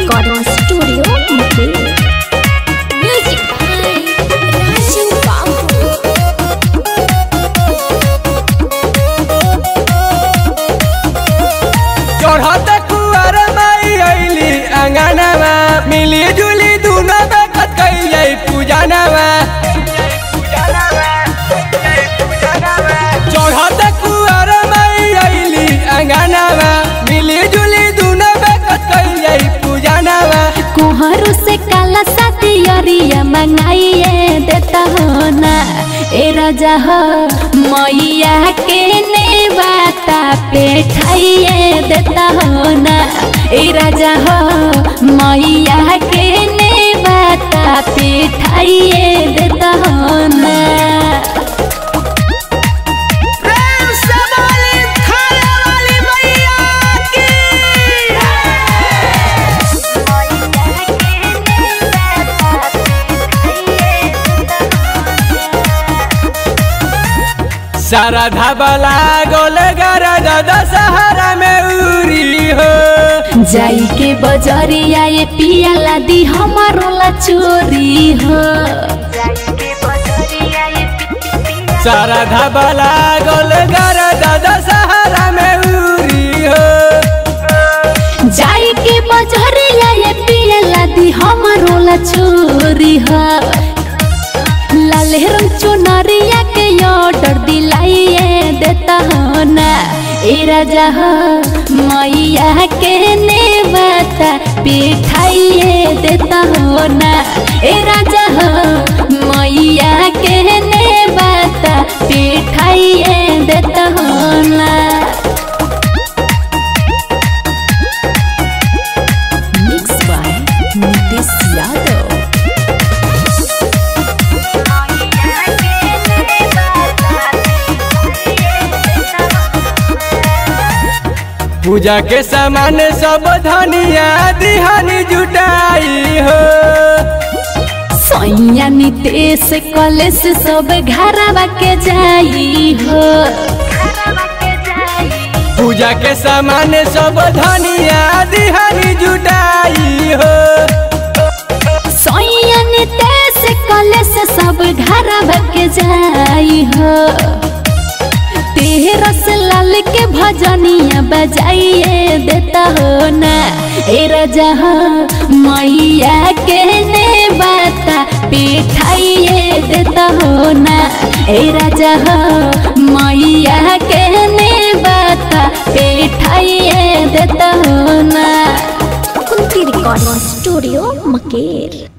Recording Studio Mukherjee. Music by Raju Babu. चढ़त कुआर माई अइली अंगनवा मिली जुली दुनो बेकत कइल जाई पूजनवा चढ़त कुआर माई अइली अंगनवा मिली जुली दुनो बेकत कइल जाई पूजनवा कोहरू से काला साथी अरिया मंगाइए देता हो ना ए राजा हो मैया के नेवाता पे ठाइए देता हो ना ए राजा हो मैया के नेवाता पे ठाइए देता हो ना प्रेम से बोली थाने वाली मैया की सारा धाबला गोल गर दादा सहारा में उरी हो जाई के बजरिया ये पियाला दी हमारो ला चोरी हो सारा धाबला गोल गर दादा सहारा में उरी हो जाई के बजरिया ये पियाला दी हमारो ला चोरी हो लाल रंग चुनरिया के ऑर्डर दिलाइए देता हो ना ए राजा हो मैया के नेवाता पिठाइए देता हो ना ए राजा हो मैया के नेवाता पिठाइए देता हो ना मिक्स बाय नितिश यादव पूजा के सामान सब धनिया दिहानी जुटाई हो सैया नितेश कॉलेज सब घरवा के जाई हो पूजा के सामान सब धनिया दिहानी जुटाई हो सैया नितेश कॉलेज सब घरवा के जाई हो तेरस लाल के भजनिया बजाइए देता हो ना ए राजा हो मैया के ने बाता पिठाइए देता हो ना ए राजा हो मैया के ने बाता पिठाइए देता हो ना कुंती रिकॉर्डिंग स्टूडियो मकेर